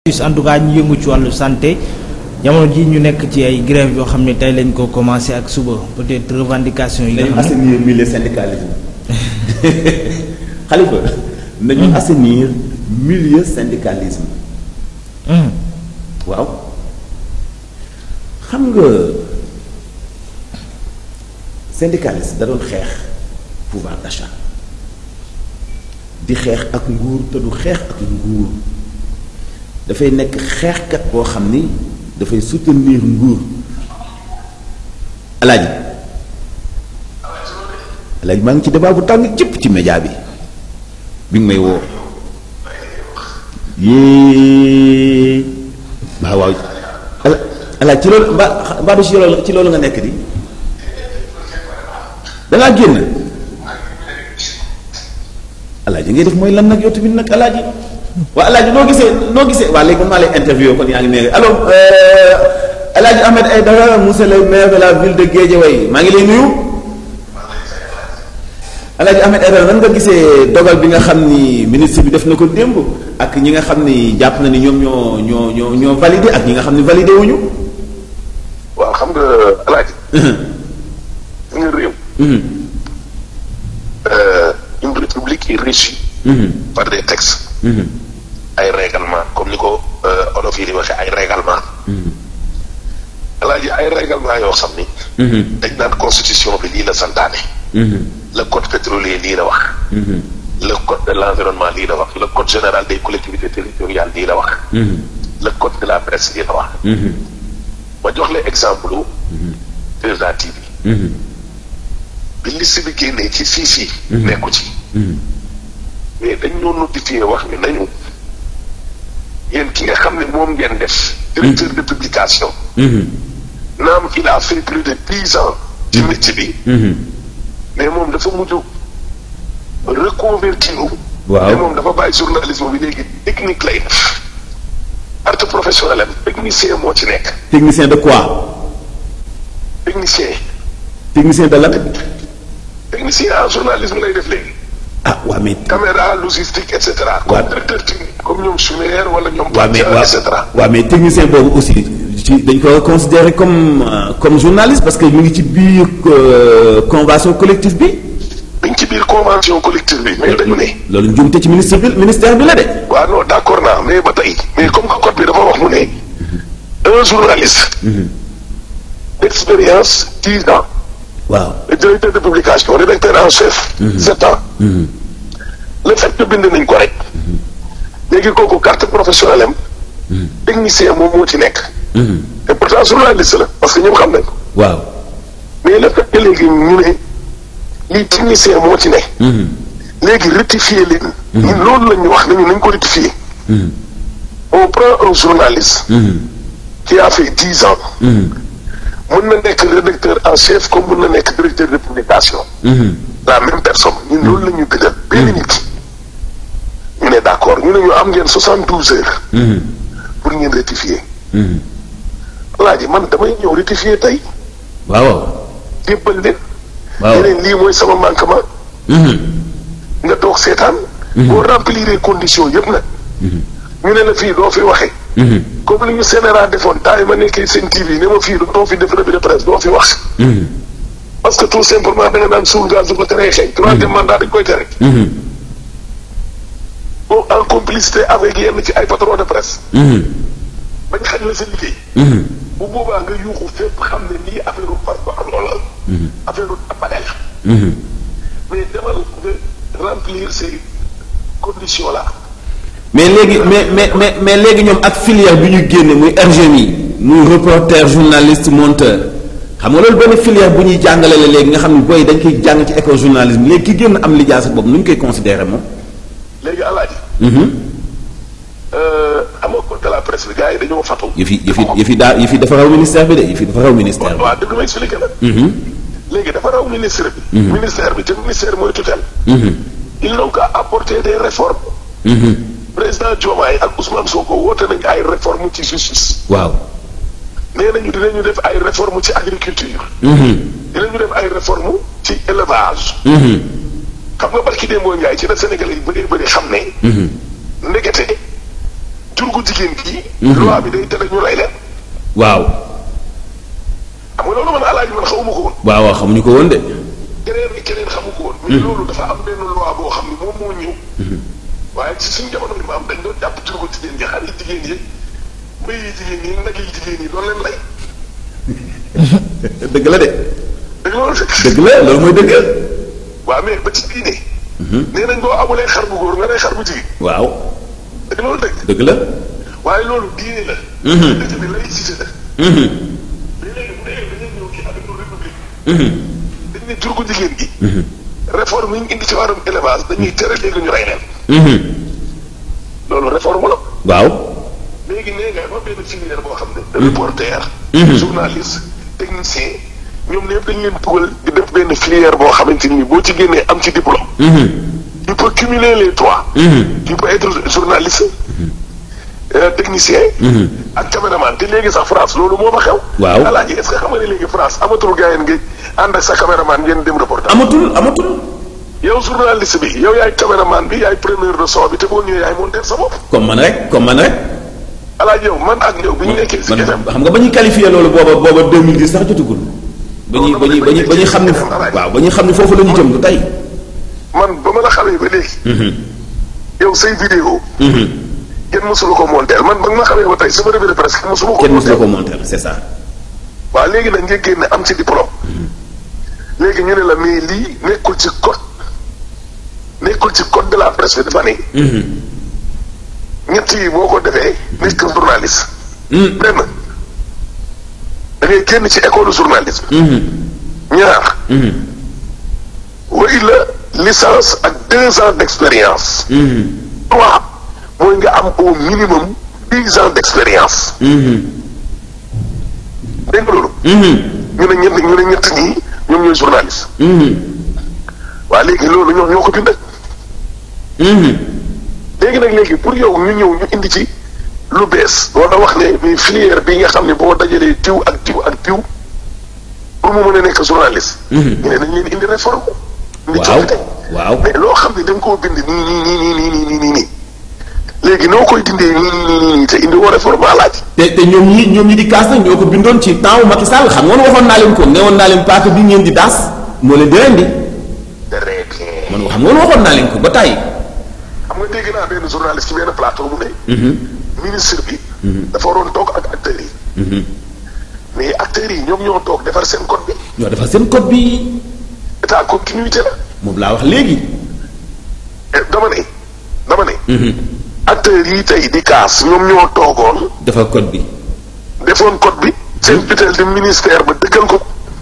en tout cas ñu yëngu ci wàllu santé jamono ji ñu nekk ci ay grève yoo xam ne tey lañ ko commencé ak suba peut-être revendication yi nga nañu xam ne assainir milieu syndicalisme xalifa nañu assainir milieu syndicalisme Hum, waaw xam nga syndicaliste da doon xeex pouvoir d'achat di xeex ak nguur te du xeex ak nguur dafay nekk xeexkat boo xam ni dafay soutenir nguur alaaji alaaji maa ngi ci débat bu tàng jëpp ci média bi bi nga may woo yée waaw waaw ala alaaj ci loolu mbaa mbaa du ci loolu ci loolu nga nekk di dangaa génn alaaji ngay def mooy lan nag yow tamit nag alaaji waa alaaji noo gisee noo gisee waa léegi man maa lay interview kon yaa ngi ne allo alaaji Ahmed Aïdara monsieur le maire de la ville de Guédiawaye maa ngi lay nuyu alaaji Ahmed Aïdara nan nga gisee dogal bi nga xam ni ministre bi def na ko démb ak ñi nga xam ni jàpp na ni ñoom ñoo ñoo ñoo ñoo validé ak ñi nga xam ni validé wuñu waaw xam nga alaaji fi nga réew euh, une république est régie par des textes ay règlement comme ni ko euh, olof yi di waxee ay règlement alaaji ay règlement yoo xam ni dañ naan constitution bi lii la santaane le code pétrolier lii la wax le code de l'environnement lii la wax le code général des collectivités territoriales lii la wax le code de la presse lii la wax ma jox la exemple u 2A TV bi liste bi génnee ci fii fii nekku ci mais dañ ñoo notifié wax ni nañu yéen ki nga xam ne moom ngeen def directeur de publication naam il a fait plus de dix ans ci métier bi mais moom dafa mujj reconvertir Waaw. mais moom dafa bàyyi journalisme bi léegi technique lay def arte professionnel am technicien moo ci nekk technicien de quoi technicien technicien de lan technicien en journalisme lay def léegi ah waa mais caméra logistique et cetera comme Waaw. directeur technique comme ñoom Choumer wala ñoom waa mais et cetera waa mais technicien boobu aussi ci dañ ko considérer comme euh, comme journaliste parce que mu ngi ci biir euh, convention collective bi dañ ci biir convention collective bi mais dañu ne loolu njuumte ci ministre bi ministère bi la de waaw non d'accord naa mais ba tey mais comme que code bi dafa wax mu ne un journaliste d'expérience dix ans waaw le directeur de publication rédacteur en chef sept ans le fait que bind nañ ko rek léegi kooku carte professionnelle am technicien moom moo ci nekk et pourtant journaliste la parce que ñëpp xam nañ ko waaw mais le fait que léegi ñu ne lii technicien moo ci ne léegi rectifier leen ñun loolu la ñu wax nañu nañ ko rectifier on prend un journaliste qui a fait dix ans mën na nekk rédacteur en chef comme mën na nekk directeur de publication la même personne ñun loolu la ñu bindal benn nit ñu ne d'accord ñu ne ñu am ngeen soixante douze heures pour ngeen rectifier laaji man damay ñëw rectifier tey waaw jébbal leen waaw yeneen lii mooy sama manquement nga toog seetaan boo remplir conditions yëpp nag ñu ne la fii doo fi waxee comme li ñu Sénéra defoon temps yi ma nekkee seen TV ne ma fii doo fi def revue de presse doo fi wax parce que tout simplement da nga naan suul gaz du ko teree xeeñ troisième mandat dañ koy tere bon en complicité avec yenn ci ay patron de presse bañ xañ la sa liggéey bu boobaa nga yuuxu fépp xam ne lii affaire u par parloo la affaire u appareil la mais demal nga remplir ces conditions là mais léegi mais mais mais mais léegi ñoom ak filière bi ñu génne muy RGMI muy reporter journaliste monteur xam nga loolu benn filière bu ñuy jàngale la léegi nga xam ne booy dañ koy jàng ci école journalisme léegi ki génn am lijaasa boobu nu ñu koy considérer moom. léegi alaaji xam nga code de la presse bi gars yi dañoo fatu yëf yi yëf yi yëf yi daa yëf yi dafa raw ministère bi de yëf yi dafa raw ministère bi. waaw dëgg ma expliqué la léegi dafa raw ministre bi ministère bi te ministère mooy tutelle ils n'ont qu'à apporter des réformes président Diomaye ak Ousmane Sonko woote nañ ay réformes ci justice waaw. nee nañu dinañu def ay réformes ci agriculture dinañu def ay réformes ci élevage xam nga barki démboo Njaay ci la Sénégalais yi bëree bëri xam ne ndekete jur gu jigéen kii. loi bi day tere ñu rey leen. waaw xam nga loolu man alaaji man xawuma ko woon. waaw waaw xamuñu ko woon de keneen ak keneen xamu ko woon. mais loolu dafa am benn loi boo xam ne moom moo ñëw. waaye ci suñu jamono bi ma am dañ doon jàpp jur gu jigéen ñi xar yi jigéen yi mbéy yi jigéen yi nag yi jigéen yi doon leen rey. dëgg la de dëgg loolu fekk. dëgg la loolu mooy dëgg waaw mais ba ci diine. nee nañ boo amulee xar bu góor nga rey xar bu jigéen. waaw dëgg loolu dëgg. dëgg la waaye loolu diine la. dëgg bi laïcité la. mais léegi bu dee dañuy ñëw ci avec république. dañ ne jur gu jigéen gi. réforme yi ñu indi ci wàllum élevage dañuy tere léegi ñu rey leen. loolu réforme la. waaw léegi nee nga ba benn filière boo xam ne. reporter. journaliste technicien ñoom ñëpp dañ leen dugal di def benn filière boo xamante ni boo ci génnee am ci diplôme. tu peux cumuler les trois. tu peux être journaliste. euh, technicien. ak caméraman te léegi sax France loolu moo fa xew. Waaw. alaaji est-ce que xam nga ne léegi France amatul gars yi ngay ànd ak sa caméraman ngeen dem reportage. amatul amatul yow journaliste bi yow yaay caméraman bi yaay preneur de son bi te boo ñëwee yaay monter sa bopp. comme man rek comme man rek alaaji yow man ak yow bi ñu nekkee si man FM. xam nga ba ñuy qualifié loolu booba booba 2010 sax jotagul ba ñuy ba ñuy ba ñuy ba ñuy xam ne waaw ba ñuy xam ne foofu la ñu jëm du tey man ba ma la xamee ba léegi. yow say vidéo. kenn mësula ko monter man ba nga ma xamee ba tey sama revue de presse kenn mësula ko kenn mosu la monter. ko monter c'est ça waaw léegi nag nga génne am ci diplôme. léegi ñu ne la mais lii nekkul ci code nekkul ci code de la presse bi dafa ne. ñett yi boo ko defee nekk journaliste. benn da ngay génn ci école journalisme. ñaar. wa illa licence ak deux ans d'expérience. trois mooy nga am au minimum dix ans d'expérience. dégg nga loolu. ñu ne ñett ñu ne ñett ñii ñoom ñooy journaliste. waa léegi loolu ñoo ñoo ko bind. léegi nag léegi pour yow ñu ñëw ñu indi ci lu bees wala wax ne mais filière bi nga xam ne boo dajalee diw ak diw ak diw pour mu mën a nekk journaliste. ñu ne nañ leen indi réforme. indi waaw coppite. waaw mais loo xam ne da nga koo bind nii nii nii nii nii nii nii nii léegi noo koy dindee nii nii nii nii te indi woo réforme alaaj te te ñoom ñi ñoom ñi di kaas nag ñoo ko bindoon ci temps wu Macky Sall xam nga woon waxoon naa leen ko ne woon naa leen paaka bi ngeen di daas moo leen di rendi très bien. man xam nga woon waxoon naa leen ko ba tàyyi xam nga dégg naa benn journaliste ci benn plateau mu ne. ministre bi. dafa waroon toog ak acteurs yi. mais acteurs yi ñoom ñoo toog defar seen code bi. ñoo defar seen code bi état continuité la. moom laa wax léegi Eh, dama ne dama ne. acteurs yi tey di kaas ñoom ñoo toogoon defar code bi defoon code bi. seen tutelle de ministère ba dëggal ko.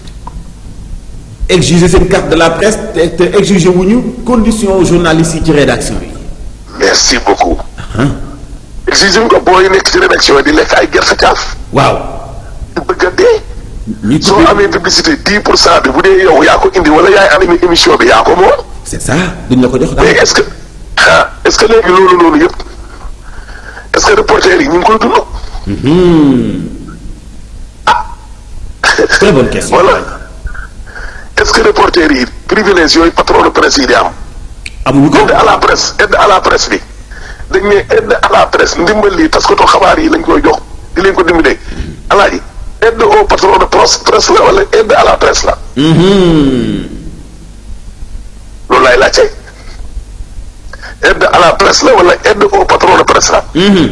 exiger seen carte de la presse te te exiger wuñu condition journalistes yi ci rédaction yi merci beaucoup. exige ko booy nekk ci rédaction yi di lekk ay gerte caaf. waaw di bëgg a dee. ñu soo tuddee amee publicité 10 pour cent bi bu dee yow yaa ko indi wala yaay animé émission bi yaa ko moom. c'est ça duñ la ko jox mais daal est-ce que ah est-ce que léegi loolu loolu yëpp est-ce que reporter yi ñu ngi koy dund. très bonne question voilà est-ce que reporter yi privilège yooyu patron de presse yi di am. amuñu ko aide à la presse aide à la presse bi dañ ne aide à la presse ndimbal lii parce que to xabaar yi lañ koy jox di leen ko dimbalee alaaji aide au patron de presse presse la wala aide à la presse la loolu laay laajte aide à la presse la wala aide au patron de presse la.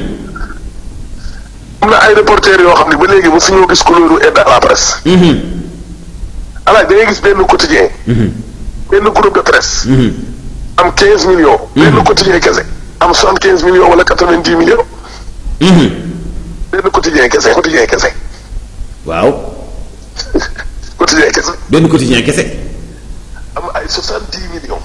am na ay reporters yoo xam ne ba léegi mosu ñoo gis couleur aide à la presse. alaaji da ngay gis benn quotidien benn groupe de presse. am 15 millions. benn quotidien kese am 75 millions wala 90 millions. benn quotidien kese quotidien kese waaw quotidien kese benn quotidien kese am ay 70 millions.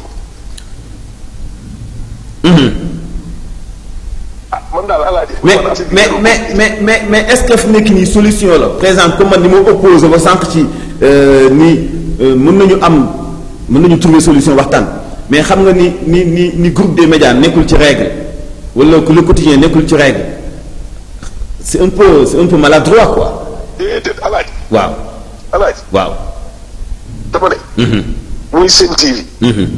ah man daal alaaji. mais mais mais mais mais mais est-ce que fi nekk nii solution la par exemple comme man ni ma opposé ba sànq ci ni mën nañu am mën nañu trouver solution waxtaan mais xam nga ni ni ni ni groupe des médias nekkul ci règle wala que le quotidien nekkul ci règle c'est un peu c'est un peu maladroit quoi déedéet alaaji waaw alaaji waaw dama ne. muy Sen TV.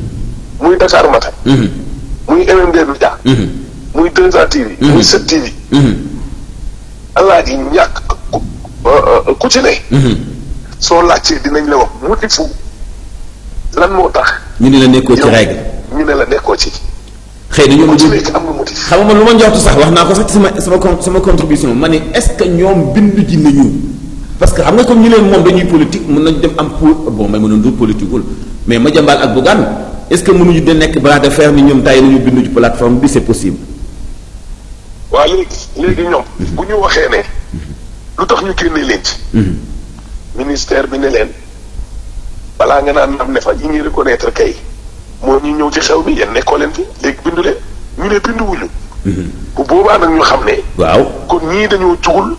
muy Dakar Matin. muy MMD Média. muy 2A TV. muy 7 TV. alaaji ñàkk ku ku ci ne. soo laajtee dinañ la wax motifu lan moo tax. ñu ne la nekkoo ci yow règle ñu ne la nekkoo ci. xëy na ñoom ku ci ñu nekk am nga motif. xam nga man lu ma njortu sax wax naa ko sax ci sama sama con- sama contribution ma ne est-ce que ñoom bindu ji nañu parce que xam nga comme ñu leen moom dañuy politique mën nañu dem am pour bon may mënoon du politique wul mais Madiambal ak Bougane est-ce que mënuñu de nekk bras de fer ni ñoom tay nañu bindu ci plateforme bi c'est possible. waa léegi léegi ñoom. bu ñu waxee ne. lu tax ñu génnee leen ci. ministère bi ne leen balaa nga naan am ne fa ñi ñuy reconnaître kay moo ñu ñëw ci xew bi yéen nekkoo leen fi léegi bindu leen ñu ne binduwuñu. bu boobaa nag ñu xam ne. waaw. kon ñii dañoo jugul.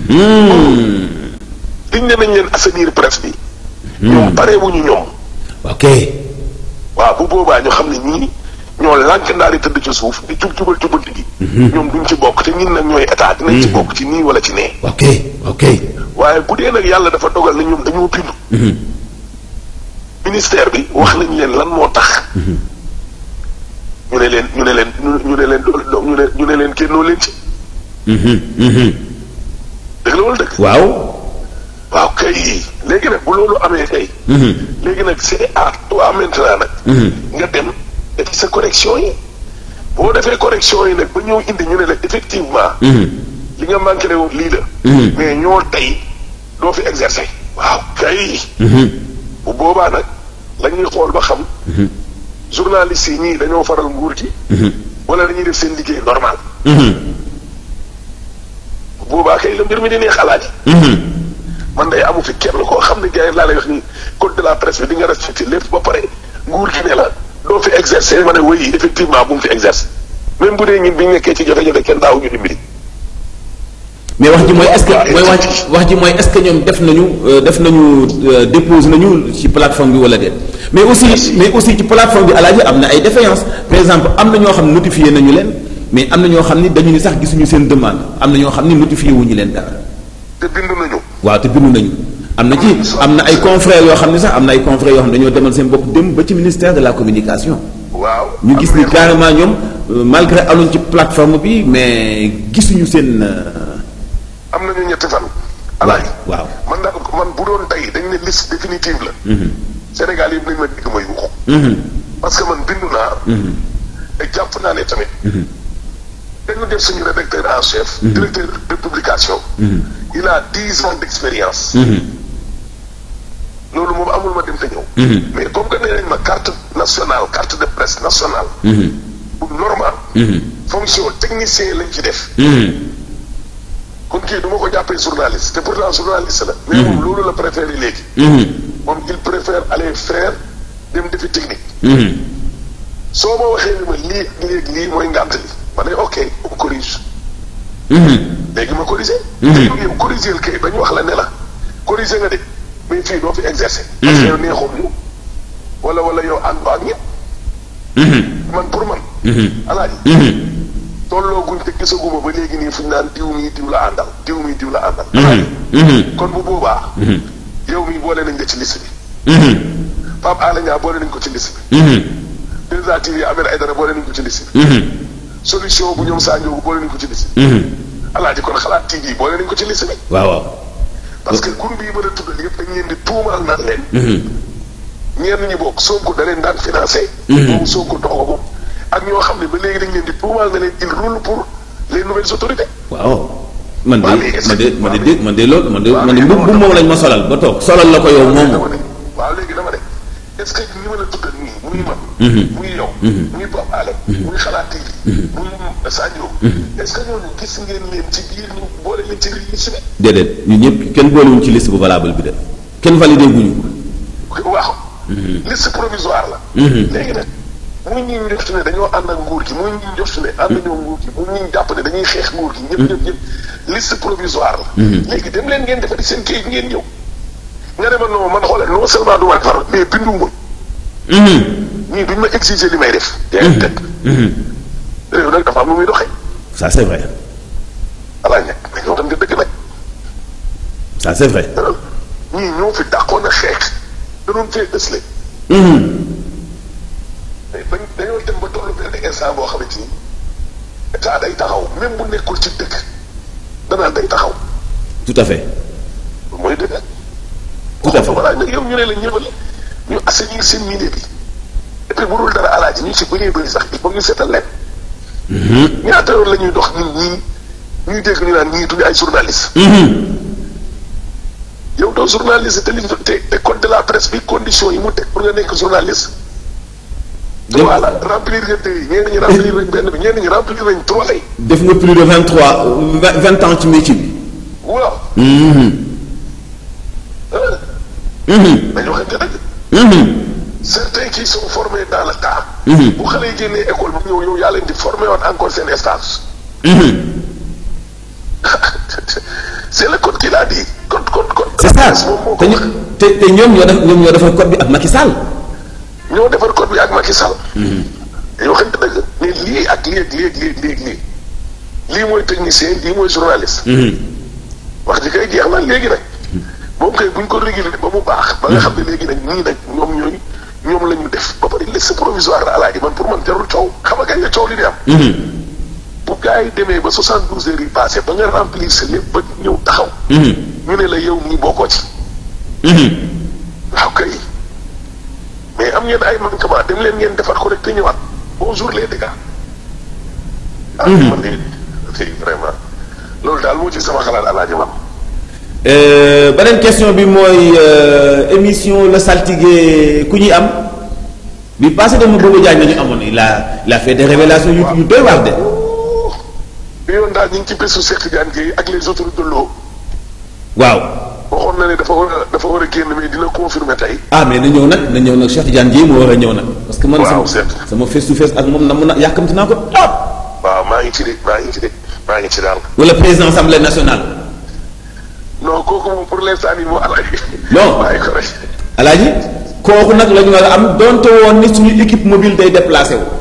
liñ ne nañ leen assainir presse bi. ñoom pareewuñu ñoom. ok. waaw bu boobaa ñu xam ne ñii ñoo lànk ndaari tëdd ci suuf di jub jubal jubanti gi. ñoom duñ ci bokk te ñun nag ñooy état dinañ ci bokk ci nii wala ci nee. ok ok. waaye bu dee nag yàlla dafa dogal na ñoom dañoo bindu. ministère bi wax nañ leen lan moo tax. ñu ne leen ñu ne leen ñu ne leen do- ñu ne ñu ne leen génnoo leen ci. dëgg la wala dëgg. waaw. waaw kay léegi nag bu loolu amee kay. léegi nag c'est à toi maintenant nag. nga dem def sa correction yi. boo defee correction yi nag ba ñëw indi ñu ne la effectivement. li nga manqué ne woon lii la. mais ñoo tey doo fi exercer. waaw kay. bu boobaa nag la ñuy xool ba xam. journalistes yi ñii dañoo faral nguur gi. wala dañuy def seen liggéey normal. bu boobaa kay la mbir mi di neex xalaat yi. man day amu fi kenn koo xam ne gars yi laa lay wax ni code de la presse bi di nga respecté lépp ba pare nguur gi ne la doo fi exercer ma ne oui effectivement bu mu fi exercer même bu dee ñun bi ñu nekkee ci jafe-jafe kenn daawu ñu dimbali. mais wax ji mooy est-ce que mooy wax wax ji mooy est-ce que ñoom def nañu euh, def nañu euh, dépose nañu ci plateforme bi wala déet mais aussi mais aussi ci plateforme bi alaaji am na ay défaillances par exemple am na ñoo xam ne notifié nañu leen mais am na ñoo xam ni dañu ni sax gisuñu seen demande am na ñoo xam ni notifié wuñu leen dara te bindu nañu. waaw te bindu nañu am na ci am na ay confrères yoo xam ne sax am na ay confrères yoo xam ne dañoo demal seen bopp dem ba ci ministère de la communication waaw. ñu gis ni am na carrément ñoom euh, malgré aluñ ci plateforme bi mais gisuñu seen euh, am nañu ñetti fan. waaw alaay waaw man daal man bu doon tey dañ ne liste définitive la. Sénégal yëpp nañ ma dégg ma yuuxu. parce que man bindu naa. te jàpp naa ne tamit. dañu def suñu rédacteur en chef. directeur de publication. il a dix ans d' expérience. loolu moom amul ma dem te ñëw. mais comme que nee nañ ma carte nationale carte de presse nationale. bu normal. fonction technicien lañ ci def. kon kii du ma ko jàppee journaliste te pourtant journaliste la. mais moom loolu la préféré léegi. moom il préfère aller faire dem defi technique. soo ma waxee ni ma lii ak lii ak lii mooy ngànt li ma ne ok on corrige. léegi ma corrigé. léegi yow corrigé kay ba ñu wax la ne la corrigé nga de mais fii doo fi exercer. parce que yow neexoon ñu wala wala yow ànd ak ñëpp. man pour man. alaaji. tolloo guñ te gisaguma ba léegi nii fu ñu naan diw mii diw la àndal diw mii diw la àndal. alaaji. kon bu boobaa. yow mii boole nañ la ci liste bi. Pape Alé Niang boole nañ ko ci liste bi. 2A TV Ahmed Aïdara boole nañ ko ci liste bi. solution bu ñoom Sadio boole nañ ko ci liste bi. alaaji kon xalaat TV boole nañ ko ci liste bi. waaw waaw parce que groupe yi mën a tuddal yëpp dañ leen di tuumaal naan leen. ñenn ñi bokk Sonko da leen daan financé. boobu Sonko doxoo ko ak ñoo xam ne ba léegi dañ leen di tuumaal na leen il roule pour les nouvelles autorités. waaw man de Waaw, léegi man de est-ce que- man de dégg man de loolu man de waaw, man de léegi mbubb moom lañ ma solal ba toog solal la ko yow dama moomu ne waaw léegi dama ne est-ce que ñi mën a tuddal nii muy man. muy yow. muy Pape Alé. muy xalaat TV. muy Sadio. est-ce que ñooñu gis ngeen leen ci biir ñu boole leen ci liste bi. déedéet ñun ñëpp kenn boolewuñ ci liste bu valable bi de kenn validé guñu waaw. liste provisoire la. léegi nag muy ñi ñu njort ne dañoo ànd ak nguur gi muy ñi ñu njort ne ànd ñoo nguur gi muy ñi ñu jàpp ne dañuy xeex nguur gi. ñëpp ñëpp ñëpp liste provisoire la. léegi dem leen ngeen defari seen kayit ngeen ñëw. nga ne ma non man xoolal non seulement du ma defar mais bindu ma. ñii duñ ma exiger li may def. yaa ngi teg. réew nag dafa am lu muy doxee. ça c'est vrai alaa ñàkk mais ñoo tam nga dëgg nag. ça c'est vrai ñii ñoo fi dàqoon a xeex. da doon fee ësle. mais bañ dañoo dem ba tollu benn instant boo xamante ni état day taxaw même bu nekkul ci dëkk danaan day taxaw tout à fait mooy dëgg tout à fait voilà nag yow ñu ne la ñëwal ñu assainir seen milieu bi et puis bu dul dara alaaji ñu ci bëree bëri sax il faut ñu seetal leen ñaata yoon la ñuy dox ñun ñii ñuy dégg ñu naan ñii duñu ay journaliste yow doo journaliste te li te te code de la presse bi condition yi mu teg pour nga nekk journaliste Def- voilà remplir nga deux yi ñenn ñi remplir nañ benn bi ñenn ñi remplir nañ trois lay def nga plus de vingt trois vingt ans ci métier bi waaw Mhm. ah Mhm. dañu waxante dëgg Mhm. certains qui sont formés dans le tas Mhm. bu xale yi génnee école bu ñëw yow yaa leen di formé woon encore seen stage Mhm. c'est le code qui l'a dit code code code c'est ça moom moo te ko ñu wax te te ñoom ñoo def ñoom ñoo defar code bi ak Macky Sall. ñoo defar code bi ak Macky Sall dañoo waxante dëgg mais lii ak lii ak lii ak lii ak lii ak lii lii mooy technicien lii mooy journaliste wax ji kay jeex na léegi nag moom kay buñ ko réguler ba mu baax ba nga xam ne léegi nag ñii nag ñoom ñooy ñoom la ñu def ba pare liste provisoire la alaaji man pour man jarul coow xam nga kañ la coow li di am bu gars yi demee ba 72 heures yi passé ba nga remplir sa lépp ba ñëw taxaw ñu ne la yow nii bokkoo ci waaw kay mais am ngeen ay manquement dem leen ngeen defar ko rek te ñëwaat bonjour les dégâts ah man de c'est vraiment loolu daal moo ci sama xalaat alaaji man beneen question bi mooy euh, émission la saltige ku ñuy am bi passé dama Bobo Diagne la ñu amoon il a il a fait des révélations yu yu doy waar de. bi yoon daal ñu ngi ci bésu Cheikh Tidiane Gueye ak les autorités de l'eau waaw waxoon na ne dafa war a dafa war a génn mais dina confirmer tey ah mais na ñëw nag na ñëw nag Cheikh Tidiane Dièye moo war a ñëw nag. parce que man Waaw, sama certes. sama face to face ak moom na mun na yàkkamti naa ko trop. waaw maa ngi ci de maa ngi ci de maa ngi ci daal wala président assemblée nationale. non kooku moom pour l'instant nii moo alaaji Non. bàyyi ko rek alaaji kooku nag la ñu war a am donte woon ni suñu équipe mobile day déplacé wu.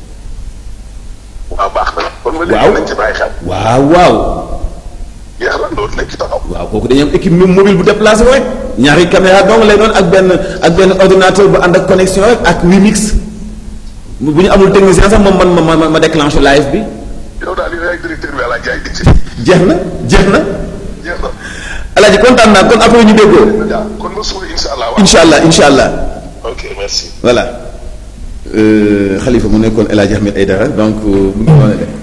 waaw baax na kon ma Waaw. léegi nañ ci bàyyi xel waaw waaw jeex na loolu lañ ci taxaw waaw kooku dañuy am équipe mobile bu déplacé wu rek ñaari caméra dong lay doon ak benn ak benn ordinateur bu ànd ak connexion rek ak Wimix bu bu ñu amul technicien sax moom man ma ma ma déclenché live bi yow daal yow yaay directeur bi alaaji yaay dicté jeex na jeex na jeex na alaaji kontaan naa kon après ñu déggoo waaw kon ba suba insha allah waaw incha allah incha allah ok merci voilà xalifa mu nekkoon El Hadj Ahmed Aïdara donc mu ngi noonu de